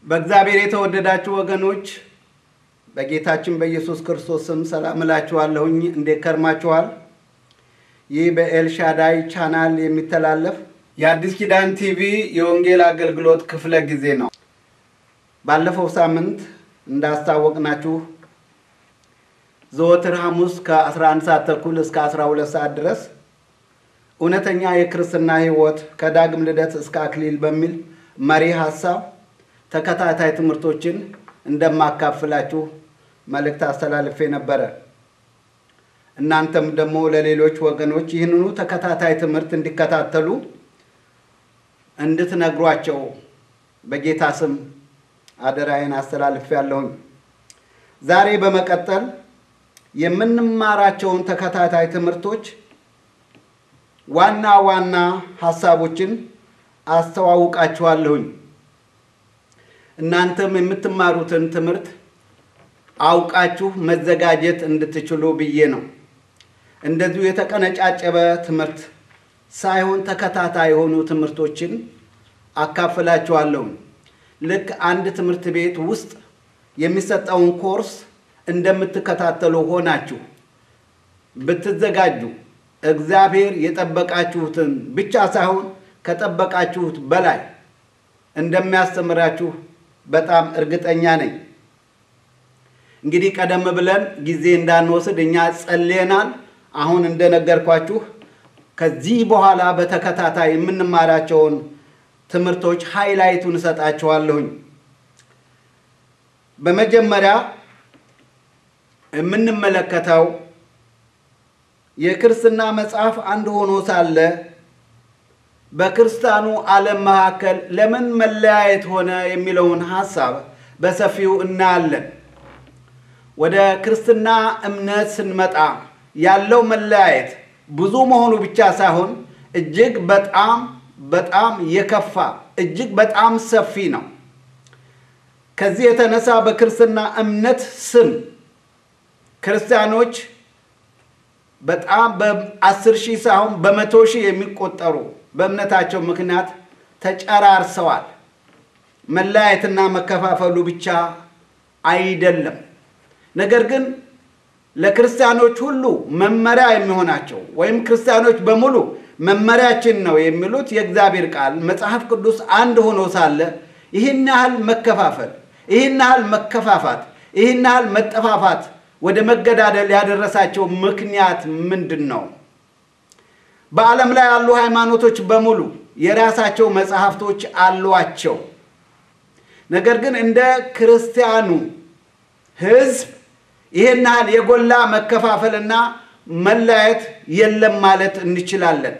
በእግዚአብሔር የተወደዳችሁ ወገኖች በጌታችን በኢየሱስ ክርስቶስ ስም ሰላም እላችኋለሁኝ። እንዴት ከርማችኋል? ይህ በኤልሻዳይ ቻናል የሚተላለፍ የአዲስ ኪዳን ቲቪ የወንጌል አገልግሎት ክፍለ ጊዜ ነው። ባለፈው ሳምንት እንዳስታወቅናችሁ ዘወትር ሐሙስ ከ11 ሰዓት ተኩል እስከ 12 ሰዓት ድረስ እውነተኛ የክርስትና ሕይወት ከዳግም ልደት እስከ አክሊል በሚል መሪ ሀሳብ ተከታታይ ትምህርቶችን እንደማካፍላችሁ መልእክት አስተላልፌ ነበረ። እናንተም ደግሞ ለሌሎች ወገኖች ይህንኑ ተከታታይ ትምህርት እንዲከታተሉ እንድትነግሯቸው በጌታ ስም አደራዬን አስተላልፌ ያለሁኝ። ዛሬ በመቀጠል የምንማራቸውን ተከታታይ ትምህርቶች ዋና ዋና ሀሳቦችን አስተዋውቃችኋለሁኝ። እናንተም የምትማሩትን ትምህርት አውቃችሁ መዘጋጀት እንድትችሉ ብዬ ነው። እንደዚሁ የተቀነጫጨበ ትምህርት ሳይሆን ተከታታይ የሆኑ ትምህርቶችን አካፍላችኋለሁ። ልክ አንድ ትምህርት ቤት ውስጥ የሚሰጠውን ኮርስ እንደምትከታተሉ ሆናችሁ ብትዘጋጁ እግዚአብሔር የጠበቃችሁትን ብቻ ሳይሆን ከጠበቃችሁት በላይ እንደሚያስተምራችሁ በጣም እርግጠኛ ነኝ። እንግዲህ ቀደም ብለን ጊዜ እንዳንወስድ እኛ ጸልየናል። አሁን እንደነገርኳችሁ ከዚህ በኋላ በተከታታይ የምንማራቸውን ትምህርቶች ሃይላይቱን እሰጣችኋለሁኝ። በመጀመሪያ የምንመለከተው የክርስትና መጽሐፍ አንድ ሆኖ ሳለ በክርስቲያኑ ዓለም መካከል ለምን መለያየት ሆነ የሚለውን ሐሳብ በሰፊው እናያለን። ወደ ክርስትና እምነት ስንመጣ ያለው መለያየት ብዙ መሆኑ ብቻ ሳይሆን እጅግ በጣም በጣም የከፋ እጅግ በጣም ሰፊ ነው። ከዚህ የተነሳ በክርስትና እምነት ስም ክርስቲያኖች በጣም በአስር ሺህ ሳይሆን በመቶ ሺህ የሚቆጠሩ በእምነታቸው ምክንያት ተጨራርሰዋል። መለያየትና መከፋፈሉ ብቻ አይደለም። ነገር ግን ለክርስቲያኖች ሁሉ መመሪያ የሚሆናቸው ወይም ክርስቲያኖች በሙሉ መመሪያችን ነው የሚሉት የእግዚአብሔር ቃል መጽሐፍ ቅዱስ አንድ ሆኖ ሳለ ይህን ያህል መከፋፈል፣ ይህን ያህል መከፋፋት፣ ይህን ያህል መጠፋፋት ወደ መገዳደል ያደረሳቸው ምክንያት ምንድን ነው? በዓለም ላይ ያሉ ሃይማኖቶች በሙሉ የራሳቸው መጽሐፍቶች አሏቸው። ነገር ግን እንደ ክርስቲያኑ ሕዝብ ይህን ያህል የጎላ መከፋፈልና መለያየት የለም ማለት እንችላለን።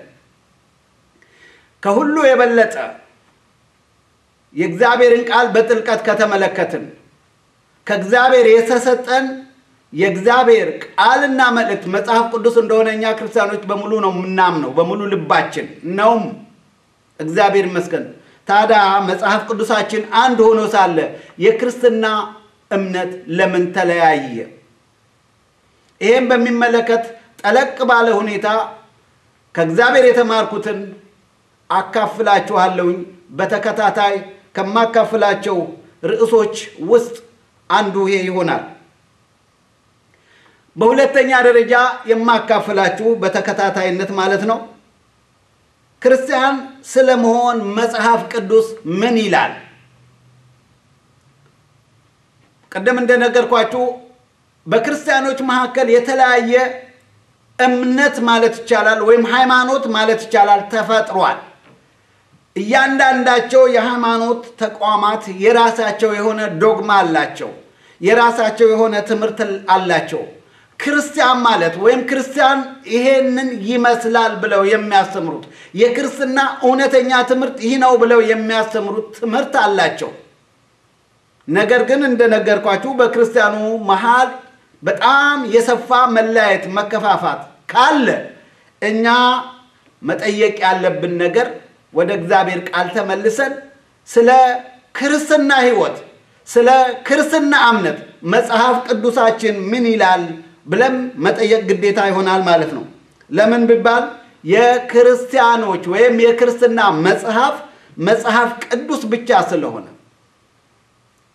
ከሁሉ የበለጠ የእግዚአብሔርን ቃል በጥልቀት ከተመለከትን ከእግዚአብሔር የተሰጠን የእግዚአብሔር ቃልና መልእክት መጽሐፍ ቅዱስ እንደሆነ እኛ ክርስቲያኖች በሙሉ ነው የምናምነው፣ በሙሉ ልባችን ነውም። እግዚአብሔር ይመስገን። ታዲያ መጽሐፍ ቅዱሳችን አንድ ሆኖ ሳለ የክርስትና እምነት ለምን ተለያየ? ይህም በሚመለከት ጠለቅ ባለ ሁኔታ ከእግዚአብሔር የተማርኩትን አካፍላችኋለሁኝ። በተከታታይ ከማካፍላቸው ርዕሶች ውስጥ አንዱ ይሄ ይሆናል። በሁለተኛ ደረጃ የማካፍላችሁ በተከታታይነት ማለት ነው ክርስቲያን ስለመሆን መጽሐፍ ቅዱስ ምን ይላል? ቅድም እንደነገርኳችሁ በክርስቲያኖች መካከል የተለያየ እምነት ማለት ይቻላል ወይም ሃይማኖት ማለት ይቻላል ተፈጥሯል። እያንዳንዳቸው የሃይማኖት ተቋማት የራሳቸው የሆነ ዶግማ አላቸው፣ የራሳቸው የሆነ ትምህርት አላቸው። ክርስቲያን ማለት ወይም ክርስቲያን ይሄንን ይመስላል ብለው የሚያስተምሩት የክርስትና እውነተኛ ትምህርት ይህ ነው ብለው የሚያስተምሩት ትምህርት አላቸው። ነገር ግን እንደነገርኳችሁ በክርስቲያኑ መሃል በጣም የሰፋ መለያየት፣ መከፋፋት ካለ እኛ መጠየቅ ያለብን ነገር ወደ እግዚአብሔር ቃል ተመልሰን ስለ ክርስትና ሕይወት፣ ስለ ክርስትና እምነት መጽሐፍ ቅዱሳችን ምን ይላል ብለን መጠየቅ ግዴታ ይሆናል ማለት ነው። ለምን ቢባል የክርስቲያኖች ወይም የክርስትና መጽሐፍ መጽሐፍ ቅዱስ ብቻ ስለሆነ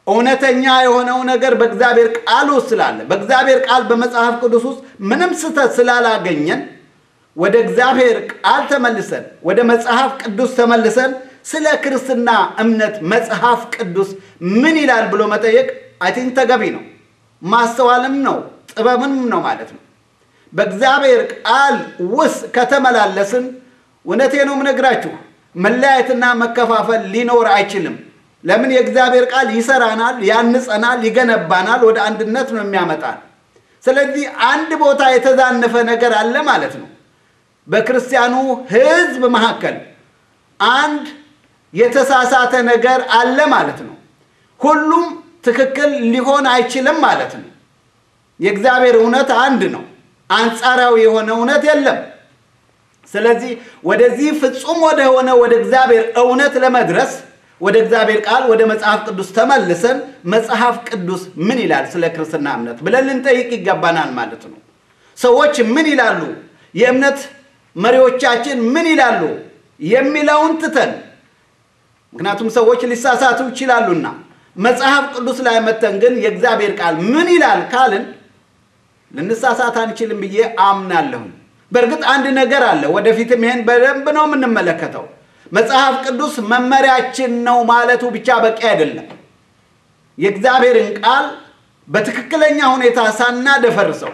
እውነተኛ የሆነው ነገር በእግዚአብሔር ቃል ውስጥ ስላለ በእግዚአብሔር ቃል በመጽሐፍ ቅዱስ ውስጥ ምንም ስህተት ስላላገኘን ወደ እግዚአብሔር ቃል ተመልሰን ወደ መጽሐፍ ቅዱስ ተመልሰን ስለ ክርስትና እምነት መጽሐፍ ቅዱስ ምን ይላል ብሎ መጠየቅ አይ ቲንክ ተገቢ ነው። ማስተዋልም ነው ጥበብም ነው ማለት ነው። በእግዚአብሔር ቃል ውስጥ ከተመላለስን እውነቴ ነው የምነግራችሁ መለያየትና መከፋፈል ሊኖር አይችልም። ለምን? የእግዚአብሔር ቃል ይሰራናል፣ ያንጸናል፣ ይገነባናል፣ ወደ አንድነት ነው የሚያመጣል። ስለዚህ አንድ ቦታ የተዛነፈ ነገር አለ ማለት ነው። በክርስቲያኑ ሕዝብ መካከል አንድ የተሳሳተ ነገር አለ ማለት ነው። ሁሉም ትክክል ሊሆን አይችልም ማለት ነው። የእግዚአብሔር እውነት አንድ ነው። አንጻራዊ የሆነ እውነት የለም። ስለዚህ ወደዚህ ፍጹም ወደ ሆነ ወደ እግዚአብሔር እውነት ለመድረስ ወደ እግዚአብሔር ቃል ወደ መጽሐፍ ቅዱስ ተመልሰን መጽሐፍ ቅዱስ ምን ይላል ስለ ክርስትና እምነት ብለን ልንጠይቅ ይገባናል ማለት ነው። ሰዎች ምን ይላሉ፣ የእምነት መሪዎቻችን ምን ይላሉ የሚለውን ትተን ምክንያቱም ሰዎች ሊሳሳቱ ይችላሉና መጽሐፍ ቅዱስ ላይ መተን ግን የእግዚአብሔር ቃል ምን ይላል ካልን ልንሳሳት አንችልም ብዬ አምናለሁም። በእርግጥ አንድ ነገር አለ። ወደፊትም ይሄን በደንብ ነው የምንመለከተው። መጽሐፍ ቅዱስ መመሪያችን ነው ማለቱ ብቻ በቂ አይደለም። የእግዚአብሔርን ቃል በትክክለኛ ሁኔታ ሳናደፈርሰው፣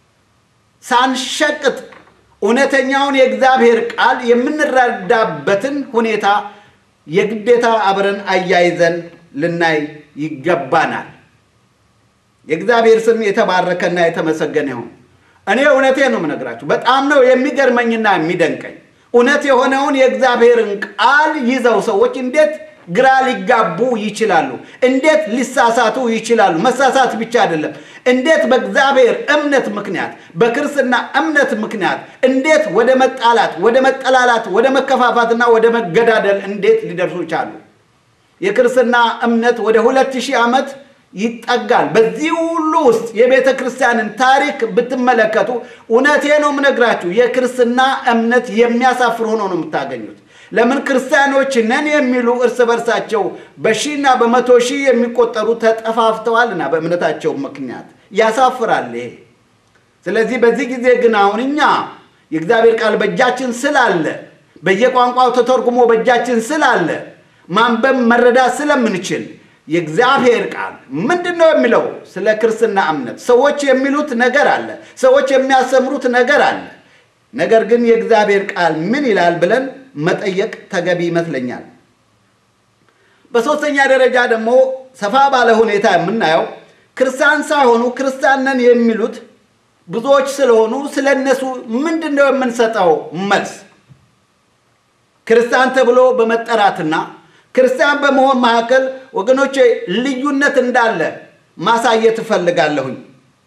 ሳንሸቅጥ እውነተኛውን የእግዚአብሔር ቃል የምንረዳበትን ሁኔታ የግዴታ አብረን አያይዘን ልናይ ይገባናል። የእግዚአብሔር ስም የተባረከና የተመሰገነ ይሁን። እኔ እውነቴ ነው የምነግራችሁ። በጣም ነው የሚገርመኝና የሚደንቀኝ እውነት የሆነውን የእግዚአብሔርን ቃል ይዘው ሰዎች እንዴት ግራ ሊጋቡ ይችላሉ? እንዴት ሊሳሳቱ ይችላሉ? መሳሳት ብቻ አይደለም፣ እንዴት በእግዚአብሔር እምነት ምክንያት በክርስትና እምነት ምክንያት እንዴት ወደ መጣላት፣ ወደ መጠላላት፣ ወደ መከፋፋትና ወደ መገዳደል እንዴት ሊደርሱ ቻሉ? የክርስትና እምነት ወደ ሁለት ሺህ ዓመት ይጠጋል። በዚህ ሁሉ ውስጥ የቤተ ክርስቲያንን ታሪክ ብትመለከቱ እውነቴ ነው የምነግራችሁ የክርስትና እምነት የሚያሳፍር ሆኖ ነው የምታገኙት። ለምን ክርስቲያኖች ነን የሚሉ እርስ በርሳቸው በሺና በመቶ ሺህ የሚቆጠሩ ተጠፋፍተዋልና በእምነታቸው ምክንያት ያሳፍራል ይሄ። ስለዚህ በዚህ ጊዜ ግን አሁን እኛ የእግዚአብሔር ቃል በእጃችን ስላለ በየቋንቋው ተተርጉሞ በእጃችን ስላለ ማንበብ መረዳት ስለምንችል የእግዚአብሔር ቃል ምንድን ነው የሚለው ስለ ክርስትና እምነት? ሰዎች የሚሉት ነገር አለ፣ ሰዎች የሚያስተምሩት ነገር አለ። ነገር ግን የእግዚአብሔር ቃል ምን ይላል ብለን መጠየቅ ተገቢ ይመስለኛል። በሦስተኛ ደረጃ ደግሞ ሰፋ ባለ ሁኔታ የምናየው ክርስቲያን ሳይሆኑ ክርስቲያን ነን የሚሉት ብዙዎች ስለሆኑ ስለ እነሱ ምንድን ነው የምንሰጠው መልስ? ክርስቲያን ተብሎ በመጠራትና ክርስቲያን በመሆን መካከል ወገኖቼ ልዩነት እንዳለ ማሳየት እፈልጋለሁኝ።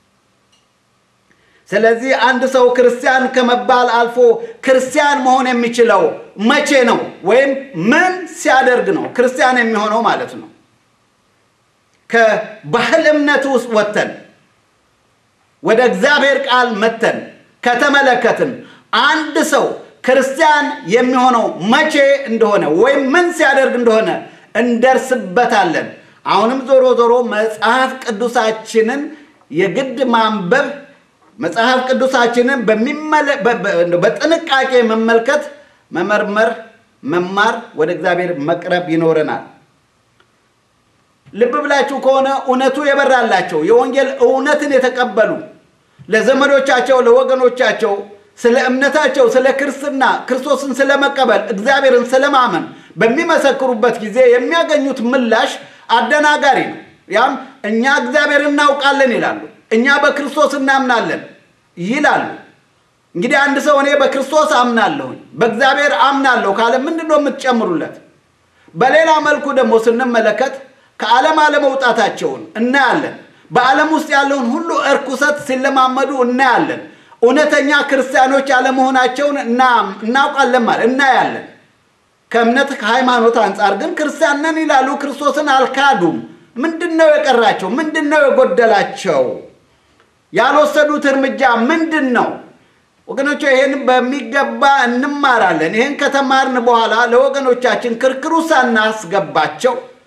ስለዚህ አንድ ሰው ክርስቲያን ከመባል አልፎ ክርስቲያን መሆን የሚችለው መቼ ነው? ወይም ምን ሲያደርግ ነው ክርስቲያን የሚሆነው ማለት ነው? ከባህል እምነት ውስጥ ወጥተን ወደ እግዚአብሔር ቃል መተን ከተመለከትን አንድ ሰው ክርስቲያን የሚሆነው መቼ እንደሆነ ወይም ምን ሲያደርግ እንደሆነ እንደርስበታለን። አሁንም ዞሮ ዞሮ መጽሐፍ ቅዱሳችንን የግድ ማንበብ መጽሐፍ ቅዱሳችንን በጥንቃቄ መመልከት፣ መመርመር፣ መማር፣ ወደ እግዚአብሔር መቅረብ ይኖረናል። ልብ ብላችሁ ከሆነ እውነቱ የበራላቸው የወንጌል እውነትን የተቀበሉ ለዘመዶቻቸው ለወገኖቻቸው ስለ እምነታቸው ስለ ክርስትና ክርስቶስን ስለመቀበል እግዚአብሔርን ስለማመን በሚመሰክሩበት ጊዜ የሚያገኙት ምላሽ አደናጋሪ ነው። ያም እኛ እግዚአብሔርን እናውቃለን ይላሉ። እኛ በክርስቶስ እናምናለን ይላሉ። እንግዲህ አንድ ሰው እኔ በክርስቶስ አምናለሁኝ በእግዚአብሔር አምናለሁ ካለ ምንድን ነው የምትጨምሩለት? በሌላ መልኩ ደግሞ ስንመለከት ከዓለም አለመውጣታቸውን እናያለን። በዓለም ውስጥ ያለውን ሁሉ እርኩሰት ሲለማመዱ እናያለን። እውነተኛ ክርስቲያኖች አለመሆናቸውን እናውቃለን ማለት እናያለን። ከእምነት ከሃይማኖት አንጻር ግን ክርስቲያን ነን ይላሉ። ክርስቶስን አልካዱም። ምንድን ነው የቀራቸው? ምንድን ነው የጎደላቸው? ያልወሰዱት እርምጃ ምንድን ነው? ወገኖች ይህን በሚገባ እንማራለን። ይህን ከተማርን በኋላ ለወገኖቻችን ክርክሩ ሳናስገባቸው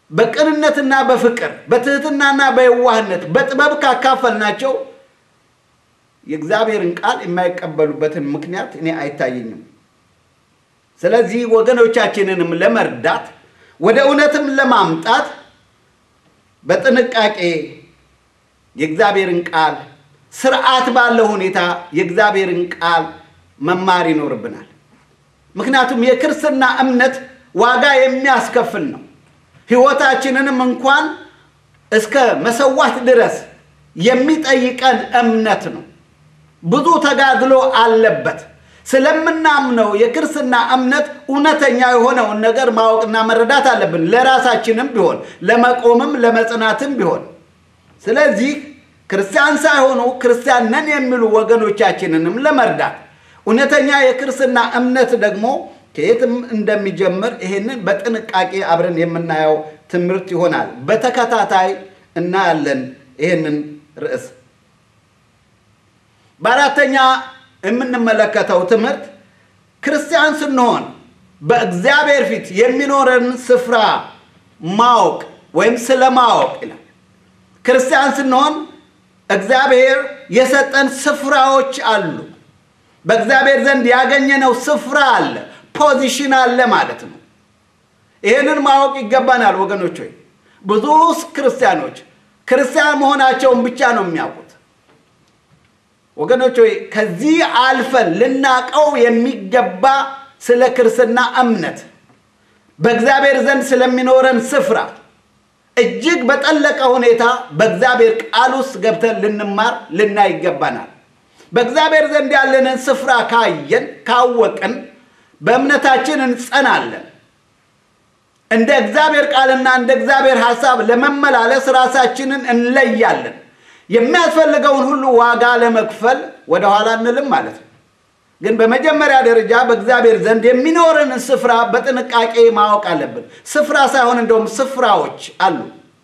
በቅንነትና በፍቅር በትህትናና በየዋህነት በጥበብ ካካፈልናቸው የእግዚአብሔርን ቃል የማይቀበሉበትን ምክንያት እኔ አይታየኝም። ስለዚህ ወገኖቻችንንም ለመርዳት ወደ እውነትም ለማምጣት በጥንቃቄ የእግዚአብሔርን ቃል ስርዓት ባለው ሁኔታ የእግዚአብሔርን ቃል መማር ይኖርብናል። ምክንያቱም የክርስትና እምነት ዋጋ የሚያስከፍል ነው። ሕይወታችንንም እንኳን እስከ መሰዋት ድረስ የሚጠይቀን እምነት ነው። ብዙ ተጋድሎ አለበት። ስለምናምነው የክርስትና እምነት እውነተኛ የሆነውን ነገር ማወቅና መረዳት አለብን። ለራሳችንም ቢሆን ለመቆምም ለመጽናትም ቢሆን። ስለዚህ ክርስቲያን ሳይሆኑ ክርስቲያን ነን የሚሉ ወገኖቻችንንም ለመርዳት እውነተኛ የክርስትና እምነት ደግሞ ከየትም እንደሚጀምር ይህንን በጥንቃቄ አብረን የምናየው ትምህርት ይሆናል። በተከታታይ እናያለን ይህንን ርዕስ። በአራተኛ የምንመለከተው ትምህርት ክርስቲያን ስንሆን በእግዚአብሔር ፊት የሚኖረን ስፍራ ማወቅ ወይም ስለማወቅ ይላል። ክርስቲያን ስንሆን እግዚአብሔር የሰጠን ስፍራዎች አሉ። በእግዚአብሔር ዘንድ ያገኘነው ስፍራ አለ፣ ፖዚሽን አለ ማለት ነው። ይህንን ማወቅ ይገባናል ወገኖች ሆይ ብዙ ክርስቲያኖች ክርስቲያን መሆናቸውን ብቻ ነው የሚያውቁት። ወገኖች ሆይ ከዚህ አልፈን ልናቀው የሚገባ ስለ ክርስትና እምነት በእግዚአብሔር ዘንድ ስለሚኖረን ስፍራ እጅግ በጠለቀ ሁኔታ በእግዚአብሔር ቃል ውስጥ ገብተን ልንማር ልናይ ይገባናል። በእግዚአብሔር ዘንድ ያለንን ስፍራ ካየን ካወቅን በእምነታችን እንጸናለን። እንደ እግዚአብሔር ቃልና እንደ እግዚአብሔር ሐሳብ ለመመላለስ ራሳችንን እንለያለን። የሚያስፈልገውን ሁሉ ዋጋ ለመክፈል ወደኋላ እንልም ማለት ነው። ግን በመጀመሪያ ደረጃ በእግዚአብሔር ዘንድ የሚኖረንን ስፍራ በጥንቃቄ ማወቅ አለብን። ስፍራ ሳይሆን እንደውም ስፍራዎች አሉ።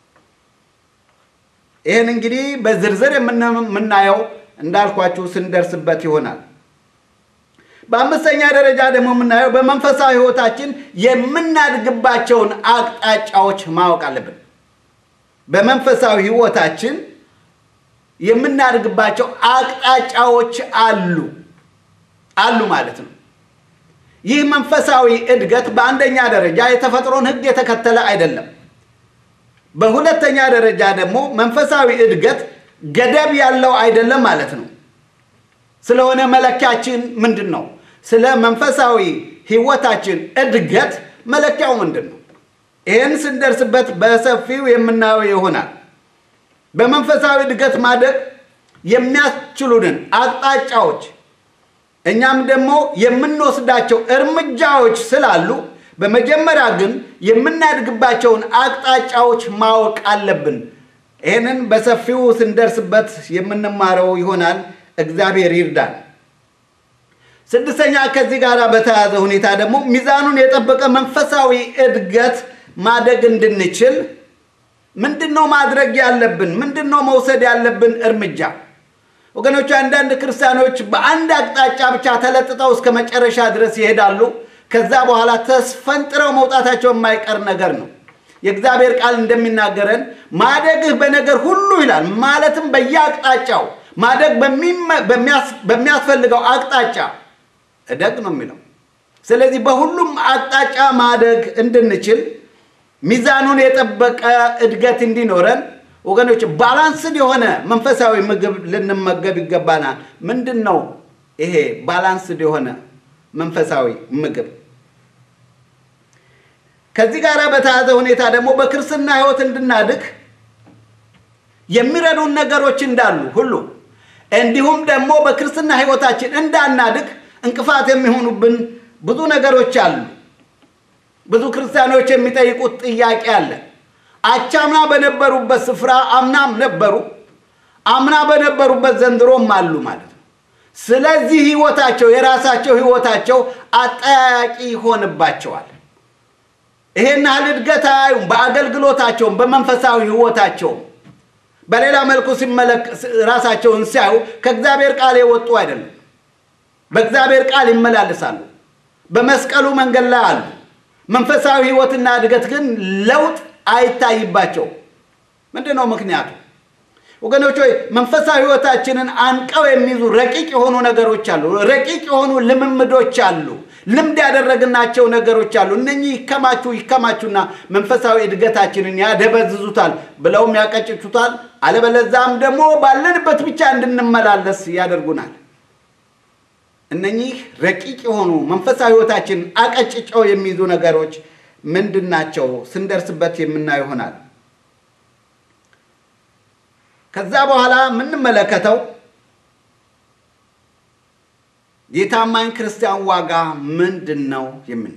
ይህን እንግዲህ በዝርዝር የምናየው እንዳልኳችሁ ስንደርስበት ይሆናል። በአምስተኛ ደረጃ ደግሞ የምናየው በመንፈሳዊ ሕይወታችን የምናድግባቸውን አቅጣጫዎች ማወቅ አለብን። በመንፈሳዊ ሕይወታችን የምናድግባቸው አቅጣጫዎች አሉ አሉ ማለት ነው። ይህ መንፈሳዊ እድገት በአንደኛ ደረጃ የተፈጥሮን ሕግ የተከተለ አይደለም። በሁለተኛ ደረጃ ደግሞ መንፈሳዊ እድገት ገደብ ያለው አይደለም ማለት ነው። ስለሆነ መለኪያችን ምንድን ነው? ስለ መንፈሳዊ ሕይወታችን እድገት መለኪያው ምንድን ነው? ይህን ስንደርስበት በሰፊው የምናየው ይሆናል። በመንፈሳዊ እድገት ማደግ የሚያስችሉንን አቅጣጫዎች እኛም ደግሞ የምንወስዳቸው እርምጃዎች ስላሉ በመጀመሪያ ግን የምናድግባቸውን አቅጣጫዎች ማወቅ አለብን። ይህንን በሰፊው ስንደርስበት የምንማረው ይሆናል። እግዚአብሔር ይርዳል። ስድስተኛ ከዚህ ጋር በተያያዘ ሁኔታ ደግሞ ሚዛኑን የጠበቀ መንፈሳዊ እድገት ማደግ እንድንችል ምንድን ነው ማድረግ ያለብን? ምንድን ነው መውሰድ ያለብን እርምጃ? ወገኖች አንዳንድ ክርስቲያኖች በአንድ አቅጣጫ ብቻ ተለጥጠው እስከ መጨረሻ ድረስ ይሄዳሉ። ከዛ በኋላ ተስፈንጥረው መውጣታቸው የማይቀር ነገር ነው። የእግዚአብሔር ቃል እንደሚናገረን ማደግህ በነገር ሁሉ ይላል። ማለትም በየአቅጣጫው ማደግ በሚያስፈልገው አቅጣጫ እደግ ነው የሚለው። ስለዚህ በሁሉም አቅጣጫ ማደግ እንድንችል ሚዛኑን የጠበቀ እድገት እንዲኖረን ወገኖች ባላንስድ የሆነ መንፈሳዊ ምግብ ልንመገብ ይገባናል። ምንድን ነው ይሄ ባላንስድ የሆነ መንፈሳዊ ምግብ? ከዚህ ጋር በተያያዘ ሁኔታ ደግሞ በክርስትና ሕይወት እንድናድግ የሚረዱን ነገሮች እንዳሉ ሁሉ እንዲሁም ደግሞ በክርስትና ሕይወታችን እንዳናድግ እንቅፋት የሚሆኑብን ብዙ ነገሮች አሉ። ብዙ ክርስቲያኖች የሚጠይቁት ጥያቄ አለ። አቻምና በነበሩበት ስፍራ አምናም ነበሩ፣ አምና በነበሩበት ዘንድሮም አሉ ማለት ነው። ስለዚህ ህይወታቸው የራሳቸው ህይወታቸው አጠያያቂ ይሆንባቸዋል። ይሄን ያህል እድገት አያዩም። በአገልግሎታቸውም በመንፈሳዊ ህይወታቸውም በሌላ መልኩ ራሳቸውን ሲያዩ ከእግዚአብሔር ቃል የወጡ አይደለም። በእግዚአብሔር ቃል ይመላለሳሉ። በመስቀሉ መንገድ ላይ አሉ። መንፈሳዊ ህይወትና እድገት ግን ለውጥ አይታይባቸው። ምንድን ነው ምክንያቱ? ወገኖች ሆይ መንፈሳዊ ሕይወታችንን አንቀው የሚይዙ ረቂቅ የሆኑ ነገሮች አሉ። ረቂቅ የሆኑ ልምምዶች አሉ። ልምድ ያደረግናቸው ነገሮች አሉ። እነኚህ ይከማቹ ይከማቹና መንፈሳዊ እድገታችንን ያደበዝዙታል፣ ብለውም ያቀጭቹታል። አለበለዛም ደግሞ ባለንበት ብቻ እንድንመላለስ ያደርጉናል። እነኚህ ረቂቅ የሆኑ መንፈሳዊ ሕይወታችንን አቀጭጨው የሚይዙ ነገሮች ምንድን ናቸው? ስንደርስበት የምናየው ይሆናል። ከዛ በኋላ የምንመለከተው የታማኝ ክርስቲያን ዋጋ ምንድን ነው የምን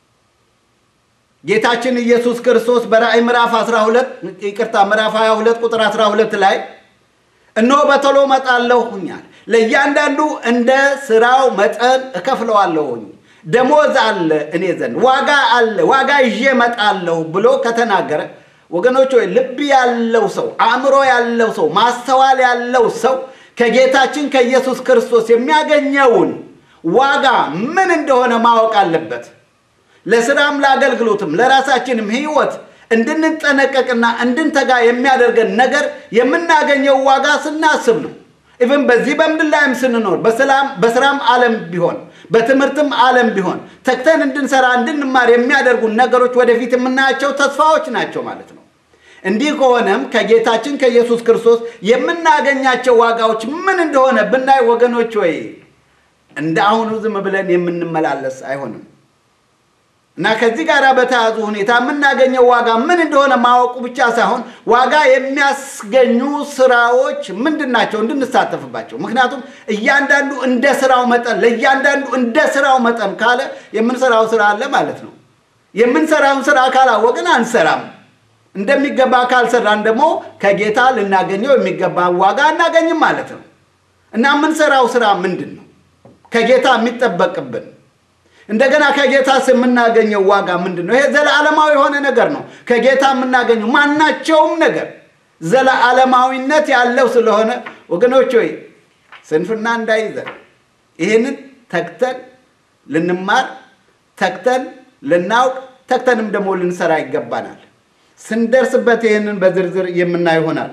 ጌታችን ኢየሱስ ክርስቶስ በራእይ ምዕራፍ 12 ይቅርታ ምዕራፍ 22 ቁጥር 12 ላይ እነሆ በቶሎ እመጣለሁኛል ለእያንዳንዱ እንደ ስራው መጠን እከፍለዋለሁኝ ደሞዝ አለ እኔ ዘንድ ዋጋ አለ ዋጋ ይዤ እመጣለሁ ብሎ ከተናገረ ወገኖች ሆይ ልብ ያለው ሰው አእምሮ ያለው ሰው ማስተዋል ያለው ሰው ከጌታችን ከኢየሱስ ክርስቶስ የሚያገኘውን ዋጋ ምን እንደሆነ ማወቅ አለበት። ለስራም ለአገልግሎትም ለራሳችንም ሕይወት እንድንጠነቀቅና እንድንተጋ የሚያደርገን ነገር የምናገኘው ዋጋ ስናስብ ነው። ኢቭን በዚህ በምድር ላይም ስንኖር በስራም ዓለም ቢሆን በትምህርትም ዓለም ቢሆን ተግተን እንድንሰራ እንድንማር የሚያደርጉን ነገሮች ወደፊት የምናያቸው ተስፋዎች ናቸው ማለት ነው። እንዲህ ከሆነም ከጌታችን ከኢየሱስ ክርስቶስ የምናገኛቸው ዋጋዎች ምን እንደሆነ ብናይ ወገኖች ወይ እንደ አሁኑ ዝም ብለን የምንመላለስ አይሆንም እና ከዚህ ጋር በተያዙ ሁኔታ የምናገኘው ዋጋ ምን እንደሆነ ማወቁ ብቻ ሳይሆን ዋጋ የሚያስገኙ ስራዎች ምንድን ናቸው እንድንሳተፍባቸው። ምክንያቱም እያንዳንዱ እንደ ስራው መጠን ለእያንዳንዱ እንደ ስራው መጠን ካለ የምንሰራው ስራ አለ ማለት ነው። የምንሰራውን ስራ ካላወቅን አንሰራም። እንደሚገባ ካልሰራን ደግሞ ከጌታ ልናገኘው የሚገባ ዋጋ አናገኝም ማለት ነው እና የምንሰራው ስራ ምንድን ነው? ከጌታ የሚጠበቅብን እንደገና ከጌታስ የምናገኘው ዋጋ ምንድን ነው? ይሄ ዘለዓለማዊ የሆነ ነገር ነው። ከጌታ የምናገኘው ማናቸውም ነገር ዘለዓለማዊነት ያለው ስለሆነ ወገኖች ሆይ ስንፍና እንዳይዘን ይህንን ተግተን ልንማር፣ ተግተን ልናውቅ፣ ተግተንም ደግሞ ልንሰራ ይገባናል። ስንደርስበት ይህንን በዝርዝር የምናይ ይሆናል።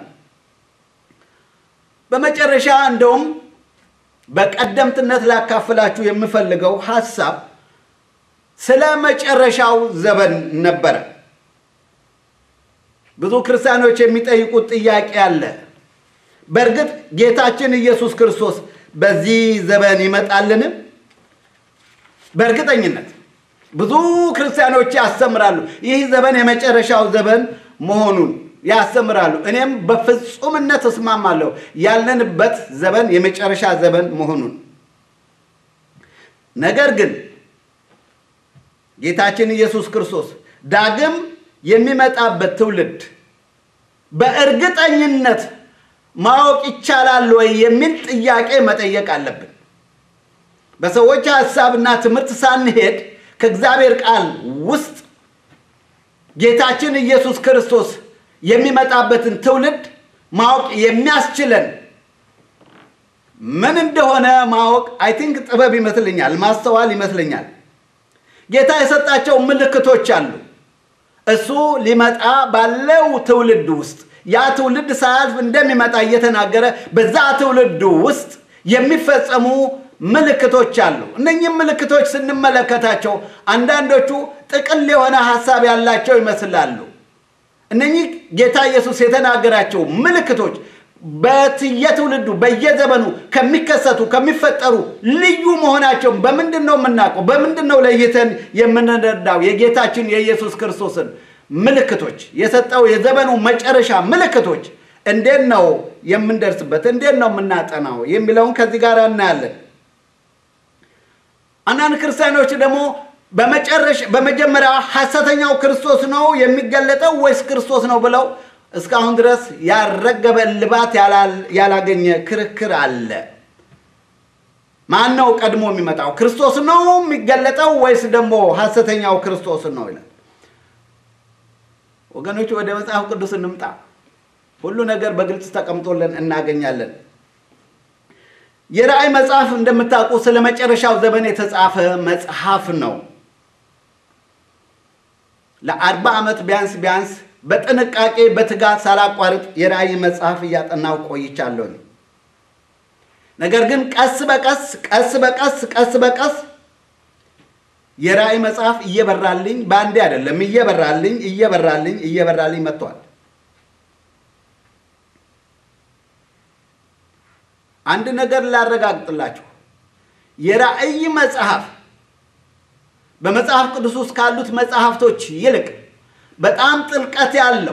በመጨረሻ እንደውም በቀደምትነት ላካፍላችሁ የምፈልገው ሐሳብ ስለ መጨረሻው ዘመን ነበረ። ብዙ ክርስቲያኖች የሚጠይቁት ጥያቄ አለ። በእርግጥ ጌታችን ኢየሱስ ክርስቶስ በዚህ ዘመን ይመጣልን? በእርግጠኝነት ብዙ ክርስቲያኖች ያስተምራሉ። ይህ ዘመን የመጨረሻው ዘመን መሆኑን ያስተምራሉ። እኔም በፍጹምነት እስማማለሁ ያለንበት ዘመን የመጨረሻ ዘመን መሆኑን። ነገር ግን ጌታችን ኢየሱስ ክርስቶስ ዳግም የሚመጣበት ትውልድ በእርግጠኝነት ማወቅ ይቻላል ወይ የሚል ጥያቄ መጠየቅ አለብን። በሰዎች ሐሳብና ትምህርት ሳንሄድ ከእግዚአብሔር ቃል ውስጥ ጌታችን ኢየሱስ ክርስቶስ የሚመጣበትን ትውልድ ማወቅ የሚያስችለን ምን እንደሆነ ማወቅ አይ ቲንክ ጥበብ ይመስለኛል፣ ማስተዋል ይመስለኛል። ጌታ የሰጣቸው ምልክቶች አሉ። እሱ ሊመጣ ባለው ትውልድ ውስጥ ያ ትውልድ ሳያልፍ እንደሚመጣ እየተናገረ በዛ ትውልድ ውስጥ የሚፈጸሙ ምልክቶች አሉ። እነኚህም ምልክቶች ስንመለከታቸው አንዳንዶቹ ጥቅል የሆነ ሀሳብ ያላቸው ይመስላሉ። እነኚህ ጌታ ኢየሱስ የተናገራቸው ምልክቶች በየትውልዱ በየዘመኑ ከሚከሰቱ ከሚፈጠሩ ልዩ መሆናቸውን በምንድን ነው የምናውቀው? በምንድን ነው ለይተን የምንረዳው? የጌታችን የኢየሱስ ክርስቶስን ምልክቶች የሰጠው የዘመኑ መጨረሻ ምልክቶች እንዴት ነው የምንደርስበት? እንዴት ነው የምናጠናው? የሚለውን ከዚህ ጋር እናያለን። አንዳንድ ክርስቲያኖች ደግሞ በመጀመሪያ ሐሰተኛው ክርስቶስ ነው የሚገለጠው ወይስ ክርስቶስ ነው ብለው እስካሁን ድረስ ያልረገበ እልባት ያላገኘ ክርክር አለ። ማን ነው ቀድሞ የሚመጣው? ክርስቶስ ነው የሚገለጠው ወይስ ደግሞ ሐሰተኛው ክርስቶስ ነው ይላል። ወገኖች ወደ መጽሐፍ ቅዱስ እንምጣ። ሁሉ ነገር በግልጽ ተቀምጦልን እናገኛለን። የራእይ መጽሐፍ እንደምታውቁ ስለ መጨረሻው ዘመን የተጻፈ መጽሐፍ ነው። ለአርባ ዓመት ቢያንስ ቢያንስ በጥንቃቄ በትጋት ሳላቋርጥ የራእይ መጽሐፍ እያጠናው ቆይቻለሁኝ። ነገር ግን ቀስ በቀስ ቀስ በቀስ ቀስ በቀስ የራእይ መጽሐፍ እየበራልኝ በአንዴ አይደለም፣ እየበራልኝ እየበራልኝ እየበራልኝ መጥቷል። አንድ ነገር ላረጋግጥላችሁ፣ የራእይ መጽሐፍ በመጽሐፍ ቅዱስ ውስጥ ካሉት መጽሐፍቶች ይልቅ በጣም ጥልቀት ያለው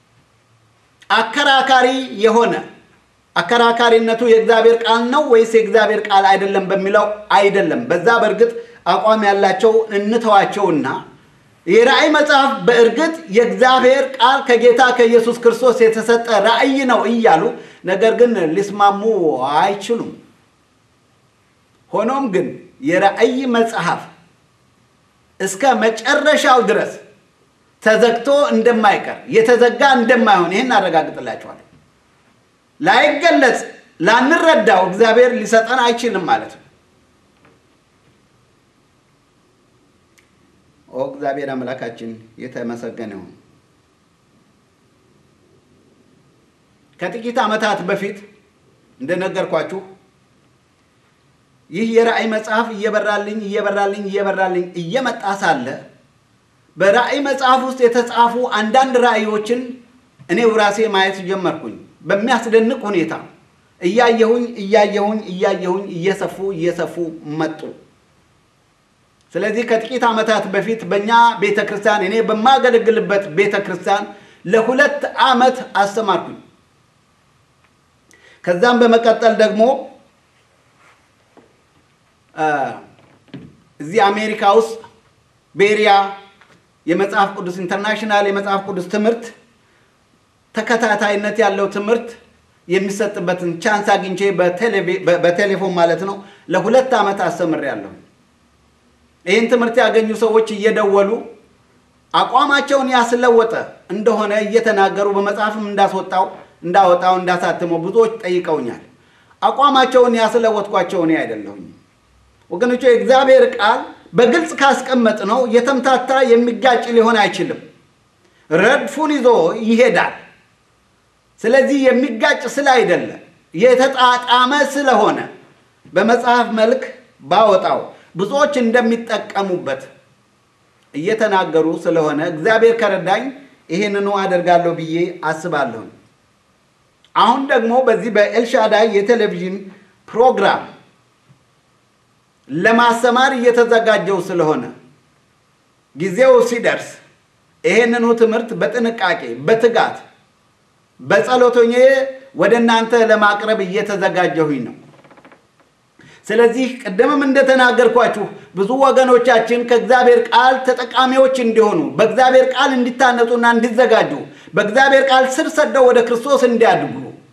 አከራካሪ የሆነ አከራካሪነቱ የእግዚአብሔር ቃል ነው ወይስ የእግዚአብሔር ቃል አይደለም በሚለው አይደለም። በዛ በእርግጥ አቋም ያላቸው እንተዋቸውና የራእይ መጽሐፍ በእርግጥ የእግዚአብሔር ቃል ከጌታ ከኢየሱስ ክርስቶስ የተሰጠ ራእይ ነው እያሉ ነገር ግን ሊስማሙ አይችሉም። ሆኖም ግን የራእይ መጽሐፍ እስከ መጨረሻው ድረስ ተዘግቶ እንደማይቀር የተዘጋ እንደማይሆን ይህን አረጋግጥላችኋለሁ። ላይገለጽ ላንረዳው እግዚአብሔር ሊሰጠን አይችልም ማለት ነው። ኦ እግዚአብሔር አምላካችን የተመሰገነ ይሁን። ከጥቂት ዓመታት በፊት እንደነገርኳችሁ ይህ የራእይ መጽሐፍ እየበራልኝ እየበራልኝ እየበራልኝ እየመጣ ሳለ በራእይ መጽሐፍ ውስጥ የተጻፉ አንዳንድ ራእዮችን እኔው ራሴ ማየት ጀመርኩኝ። በሚያስደንቅ ሁኔታ እያየሁኝ እያየሁኝ እያየሁኝ እየሰፉ እየሰፉ መጡ። ስለዚህ ከጥቂት ዓመታት በፊት በእኛ ቤተ ክርስቲያን እኔ በማገለግልበት ቤተ ክርስቲያን ለሁለት ዓመት አስተማርኩኝ። ከዛም በመቀጠል ደግሞ እዚህ አሜሪካ ውስጥ ቤሪያ የመጽሐፍ ቅዱስ ኢንተርናሽናል የመጽሐፍ ቅዱስ ትምህርት ተከታታይነት ያለው ትምህርት የሚሰጥበትን ቻንስ አግኝቼ በቴሌፎን ማለት ነው ለሁለት ዓመት አስተምሬያለሁ። ይህን ትምህርት ያገኙ ሰዎች እየደወሉ አቋማቸውን ያስለወጠ እንደሆነ እየተናገሩ በመጽሐፍም እንዳስወጣው እንዳወጣው እንዳሳትመው ብዙዎች ጠይቀውኛል። አቋማቸውን ያስለወጥኳቸው እኔ አይደለሁኝ ወገኖቹ። የእግዚአብሔር ቃል በግልጽ ካስቀመጥ ነው የተምታታ የሚጋጭ ሊሆን አይችልም። ረድፉን ይዞ ይሄዳል። ስለዚህ የሚጋጭ ስለ አይደለ የተጣጣመ ስለሆነ በመጽሐፍ መልክ ባወጣው ብዙዎች እንደሚጠቀሙበት እየተናገሩ ስለሆነ እግዚአብሔር ከረዳኝ ይህንኑ አደርጋለሁ ብዬ አስባለሁ። አሁን ደግሞ በዚህ በኤልሻዳይ የቴሌቪዥን ፕሮግራም ለማስተማር እየተዘጋጀው ስለሆነ ጊዜው ሲደርስ ይሄንኑ ትምህርት በጥንቃቄ በትጋት በጸሎቶኜ ወደ እናንተ ለማቅረብ እየተዘጋጀሁኝ ነው። ስለዚህ ቅድምም እንደተናገርኳችሁ ብዙ ወገኖቻችን ከእግዚአብሔር ቃል ተጠቃሚዎች እንዲሆኑ በእግዚአብሔር ቃል እንዲታነጹና እንዲዘጋጁ በእግዚአብሔር ቃል ስር ሰደው ወደ ክርስቶስ እንዲያድጉ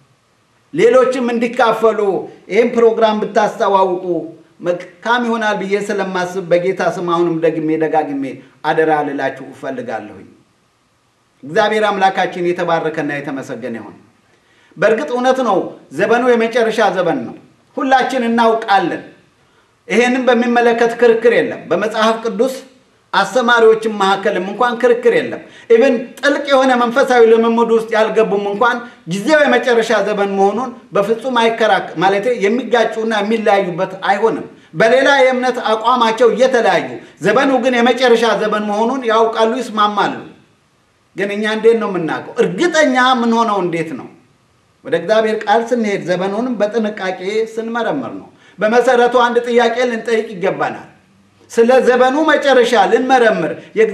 ሌሎችም እንዲካፈሉ ይህም ፕሮግራም ብታስተዋውቁ መልካም ይሆናል ብዬ ስለማስብ በጌታ ስም አሁንም ደግሜ ደጋግሜ አደራ ልላችሁ እፈልጋለሁኝ። እግዚአብሔር አምላካችን የተባረከና የተመሰገነ ይሁን። በእርግጥ እውነት ነው፣ ዘመኑ የመጨረሻ ዘመን ነው። ሁላችን እናውቃለን። ይሄንም በሚመለከት ክርክር የለም። በመጽሐፍ ቅዱስ አስተማሪዎችም መካከልም እንኳን ክርክር የለም። ኢብን ጥልቅ የሆነ መንፈሳዊ ልምምድ ውስጥ ያልገቡም እንኳን ጊዜው የመጨረሻ ዘመን መሆኑን በፍጹም አይከራክ ማለት የሚጋጩና የሚለያዩበት አይሆንም። በሌላ የእምነት አቋማቸው እየተለያዩ ዘመኑ ግን የመጨረሻ ዘመን መሆኑን ያውቃሉ፣ ይስማማሉ። ግን እኛ እንዴት ነው የምናውቀው? እርግጠኛ የምንሆነው እንዴት ነው? ወደ እግዚአብሔር ቃል ስንሄድ ዘመኑንም በጥንቃቄ ስንመረምር ነው። በመሰረቱ አንድ ጥያቄ ልንጠይቅ ይገባናል። ስለ ዘመኑ መጨረሻ ልንመረምር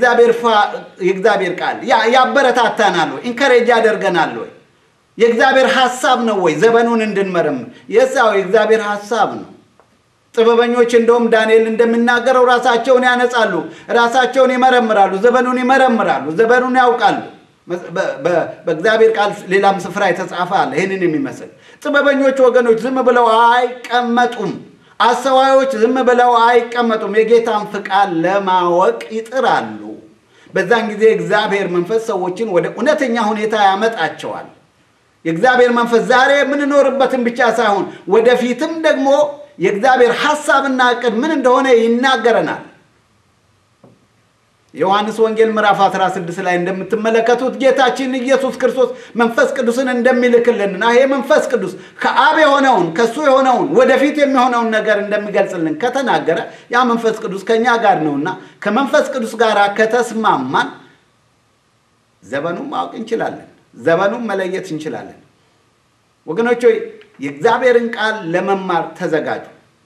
የእግዚአብሔር ቃል ያበረታታናል ወይ? ኢንከሬጅ ያደርገናል ወይ? የእግዚአብሔር ሀሳብ ነው ወይ ዘመኑን እንድንመረምር? የሳው የእግዚአብሔር ሀሳብ ነው። ጥበበኞች እንደውም ዳንኤል እንደሚናገረው ራሳቸውን ያነጻሉ፣ ራሳቸውን ይመረምራሉ፣ ዘመኑን ይመረምራሉ፣ ዘመኑን ያውቃሉ። በእግዚአብሔር ቃል ሌላም ስፍራ የተጻፈ አለ ይህንን የሚመስል ጥበበኞች ወገኖች ዝም ብለው አይቀመጡም። አስተዋዮች ዝም ብለው አይቀመጡም። የጌታን ፍቃድ ለማወቅ ይጥራሉ። በዛን ጊዜ እግዚአብሔር መንፈስ ሰዎችን ወደ እውነተኛ ሁኔታ ያመጣቸዋል። የእግዚአብሔር መንፈስ ዛሬ የምንኖርበትን ብቻ ሳይሆን ወደፊትም ደግሞ የእግዚአብሔር ሐሳብና ዕቅድ ምን እንደሆነ ይናገረናል። ዮሐንስ ወንጌል ምዕራፍ 16 ላይ እንደምትመለከቱት ጌታችን ኢየሱስ ክርስቶስ መንፈስ ቅዱስን እንደሚልክልንና ይሄ መንፈስ ቅዱስ ከአብ የሆነውን ከእሱ የሆነውን ወደፊት የሚሆነውን ነገር እንደሚገልጽልን ከተናገረ ያ መንፈስ ቅዱስ ከእኛ ጋር ነውና ከመንፈስ ቅዱስ ጋር ከተስማማን ዘመኑን ማወቅ እንችላለን። ዘመኑን መለየት እንችላለን። ወገኖች ሆይ የእግዚአብሔርን ቃል ለመማር ተዘጋጁ።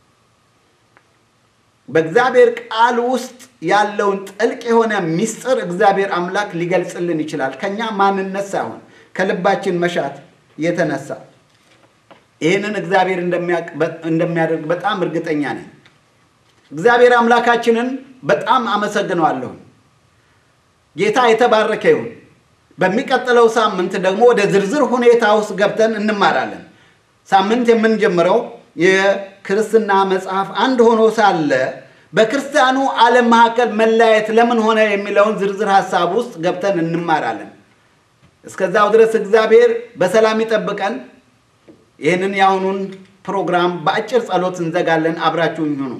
በእግዚአብሔር ቃል ውስጥ ያለውን ጥልቅ የሆነ ምስጢር እግዚአብሔር አምላክ ሊገልጽልን ይችላል። ከኛ ማንነት ሳይሆን ከልባችን መሻት የተነሳ ይህንን እግዚአብሔር እንደሚያደርግ በጣም እርግጠኛ ነኝ። እግዚአብሔር አምላካችንን በጣም አመሰግነዋለሁ። ጌታ የተባረከ ይሁን። በሚቀጥለው ሳምንት ደግሞ ወደ ዝርዝር ሁኔታ ውስጥ ገብተን እንማራለን። ሳምንት የምንጀምረው የክርስትና መጽሐፍ አንድ ሆኖ ሳለ በክርስቲያኑ ዓለም መካከል መለያየት ለምን ሆነ የሚለውን ዝርዝር ሀሳብ ውስጥ ገብተን እንማራለን። እስከዛው ድረስ እግዚአብሔር በሰላም ይጠብቀን። ይህንን የአሁኑን ፕሮግራም በአጭር ጸሎት እንዘጋለን። አብራችሁኝ ሁኑ።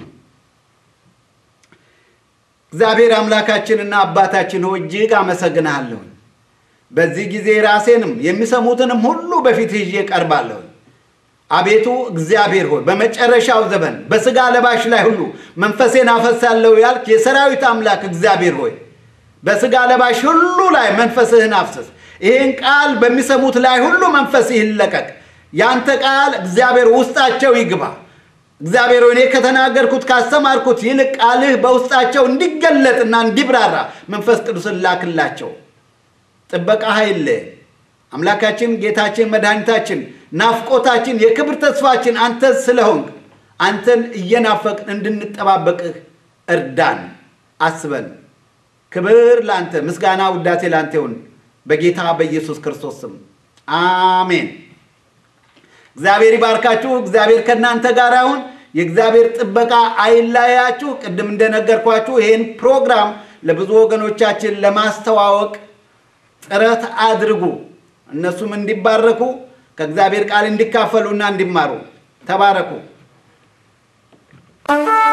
እግዚአብሔር አምላካችንና አባታችን ሆይ እጅግ አመሰግንሃለሁ። በዚህ ጊዜ ራሴንም የሚሰሙትንም ሁሉ በፊት ይዤ ቀርባለሁ። አቤቱ እግዚአብሔር ሆይ በመጨረሻው ዘመን በሥጋ ለባሽ ላይ ሁሉ መንፈሴን አፈሳለሁ ያልክ የሰራዊት አምላክ እግዚአብሔር ሆይ በሥጋ ለባሽ ሁሉ ላይ መንፈስህን አፍስስ። ይህን ቃል በሚሰሙት ላይ ሁሉ መንፈስህ ይለቀቅ። ያንተ ቃል እግዚአብሔር ውስጣቸው ይግባ። እግዚአብሔር ሆይ እኔ ከተናገርኩት ካስተማርኩት ይልቅ ቃልህ በውስጣቸው እንዲገለጥና እንዲብራራ መንፈስ ቅዱስን ላክላቸው። ጥበቃ ኃይል አምላካችን ጌታችን መድኃኒታችን ናፍቆታችን የክብር ተስፋችን አንተ ስለሆንክ አንተን እየናፈቅን እንድንጠባበቅህ እርዳን፣ አስበን። ክብር ለአንተ፣ ምስጋና ውዳሴ ለአንተ ይሁን በጌታ በኢየሱስ ክርስቶስ ስም አሜን። እግዚአብሔር ይባርካችሁ። እግዚአብሔር ከእናንተ ጋር ይሁን። የእግዚአብሔር ጥበቃ አይለያችሁ። ቅድም እንደነገርኳችሁ ይህን ፕሮግራም ለብዙ ወገኖቻችን ለማስተዋወቅ ጥረት አድርጉ። እነሱም እንዲባረኩ ከእግዚአብሔር ቃል እንዲካፈሉና እንዲማሩ ተባረኩ።